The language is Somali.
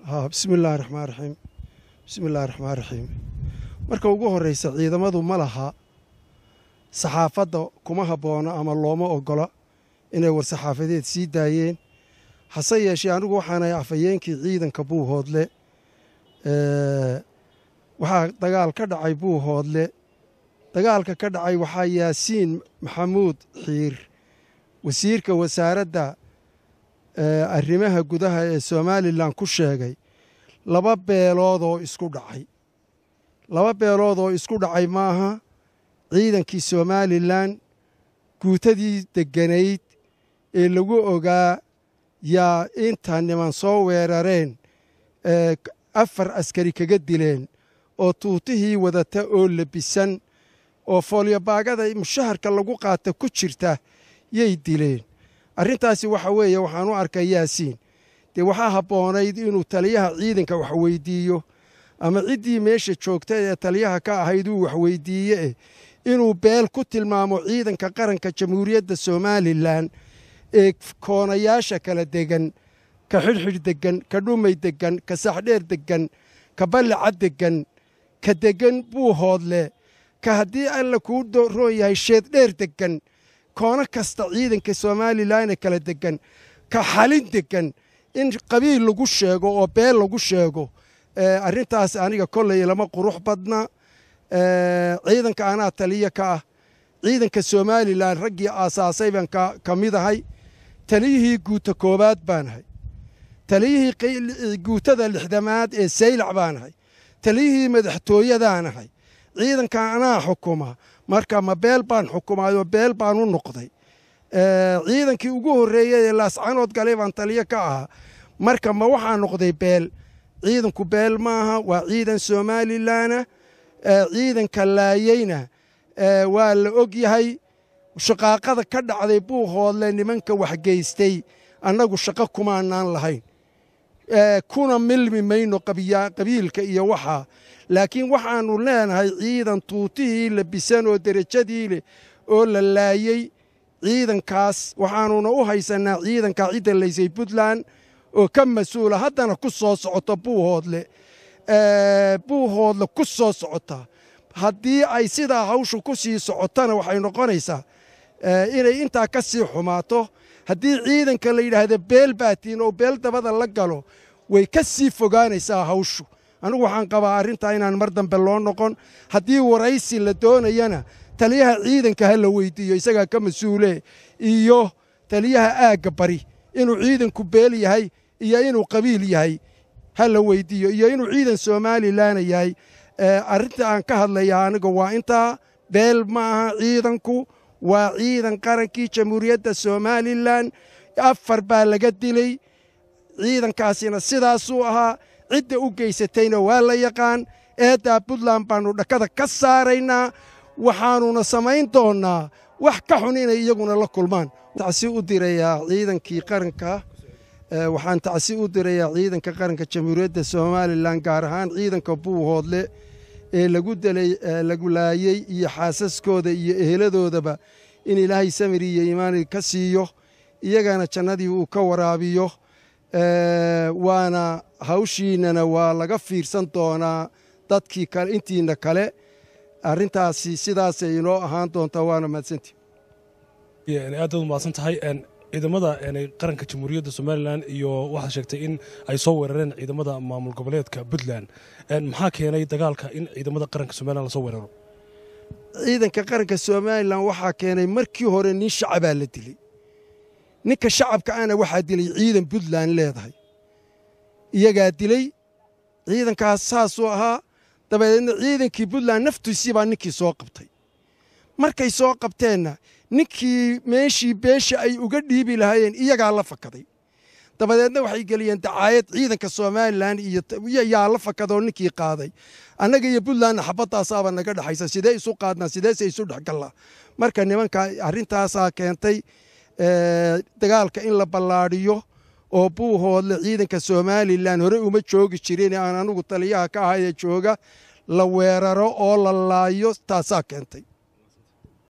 bismi illaahi raxmaan raxiim bismi illaahi raxmaan raxiim marka ugu horreysa ciidamadu ma laha saxaafadda kuma habboona ama looma oggola inay war saxaafadeed sii daayeen hase yeeshee anigu waxaanahay afhayeenkii ciidanka buuhoodle waxaa dagaal ka dhacay buuhoodle dagaalka ka dhacay waxaa yaasiin maxamuud xiir wasiirka wasaaradda arrimaha gudaha ee somalilan ku sheegay laba beelood oo isku dhacay laba beelood oo isku dhacay maaha ciidankii somalilan guutadii degganayd ee lagu ogaa yaa inta niman soo weerareen afar askari kaga dileen oo tuutihii wadata oo labisan oo foolyobaagada mushaharka lagu qaata ku jirta yay dileen arrintaasi waxa weeye waxaan u arkay yaasiin dee waxaa habboonayd inuu taliyaha ciidanka wax weydiiyo ama ciddii meesha joogta ee taliyaha ka ahayd uu waxweydiiye eh inuu beel ku tilmaamo ciidanka qaranka jamhuuriyadda somalilan ee koonayaasha kala degan ka xidhxidh deggan ka dhumay deggan ka saxdheer deggan ka ballicad deggan ka deggan buuhoodle ka haddii alla kuu roon yahay sheeddheer deggan koono kasta ciidanka somalilan ee kala deggan ka xalin deggan in qabiil lagu sheego oo beel lagu sheego arrintaas aniga kolley lama qurux badna ciidanka anaa taliya ka ah ciidanka somalilan raggii aasaasay baan ka mid ahay taliyihii guuta koowaad baanahay taliyihii guutada lixdamaad ee saylac baanahay taliyihii madaxtooyadaanahay ciidanka anaa xukuma marka ma beel baan xukumaayoo beel baan u noqday ciidankii ugu horreeyey ee laascanood galay baan taliyo ka ahaa marka ma waxaa noqday beel ciidanku beel maaha waa ciidan somalilanah ciidanka laayeyna waa la og yahay shaqaaqada ka dhacday buuhoodle nimanka waxgeystay annagu shaqo kumaanaan lahayn kuna milmi mayno qabiilka iyo waxaa laakiin waxaannu leenahay ciidan tuutihii labisan oo derajadii leh oo la laayey ciidankaas waxaannuna u haysannaa ciidanka cidda laysay puntland oo ka mas-uula haddana ku soo socota buuhoodle buuhoodle ku soo socota haddii ay sidaa hawshu ku sii socotana waxay noqonaysaa inay intaa ka sii xumaato haddii ciidanka la yidhaahda beel baatiin oo beel dabada la galo way ka sii fogaanaysaa hawshu anigu waxaan qabaa arrintaa inaan mar dambe loo noqon haddii waraysi la doonayana taliyaha ciidanka ha la weydiiyo isagaa ka mas-uule iyo taliyaha aagga bari inuu ciidanku beel yahay iyo inuu qabiil yahay ha la weydiiyo iyo inuu ciidan somalilanna yahay arrinta aan ka hadlayaa aniga waa intaa beel ma aha ciidanku waa ciidan qarankii jamhuuriyadda somalilan afar baa laga dilay ciidankaasina sidaasuu ahaa cidda u geysatayna waa la yaqaan eeddaa puntland baannu dhakada ka saaraynaa waxaannuna samayn doonnaa wax ka xun inay iyaguna la kulmaan tacsi u dirayaa ciidankii qaranka waxaan tacsi u dirayaa ciidanka qaranka jamhuuriyadda somalilan gaar ahaan ciidanka buuhoodle ee lagu delay lagu laayey iyo xaasaskooda iyo eheladoodaba in ilaahay samir iyo iimaani ka siiyo iyagana jannadii uu ka waraabiyo waana hawshiinnana waa laga fiirsan doonaa dadkii kale intiina kale arrintaasi sidaasay inoo ahaan doontaa waana mahadsantii aad baad umahadsan tahay ciidamada qaranka jamhuuriyadda somalilan iyo waxaad sheegtay in ay soo weerareen ciidamada maamul goboleedka puntland maxaa keenay dagaalka in ciidamada qaranka somalilan lasoo weeraro ciidanka qaranka somalilan waxaa keenay markii hore nin shacabaa la dilay ninka shacabka ana waxaa dilay ciidan puntland leedahay iyagaa dilay ciidankaas saasuu ahaa dabadeedna ciidankii puntland naftiisii baa ninkii soo qabtay markay soo qabteenna ninkii meeshii beesha ay uga dhiibi lahaayeen iyagaa la fakaday dabadeedna waxay geliyeen dacaayad ciidanka somalilan iyo yaa la fakadoo ninkii qaaday annaga iyo puntlandna xabadaasaaba naga dhexaysa sidee isu qaadnaa sideese isu dhexgallaa marka nimanka arrintaasaa keentay dagaalka in la ballaadhiyo oo buuhoodle ciidanka somalilan hore uma joogi jirin aan anugu taliyaha ka ahayee jooga la weeraro oo la laayo taasaa keentay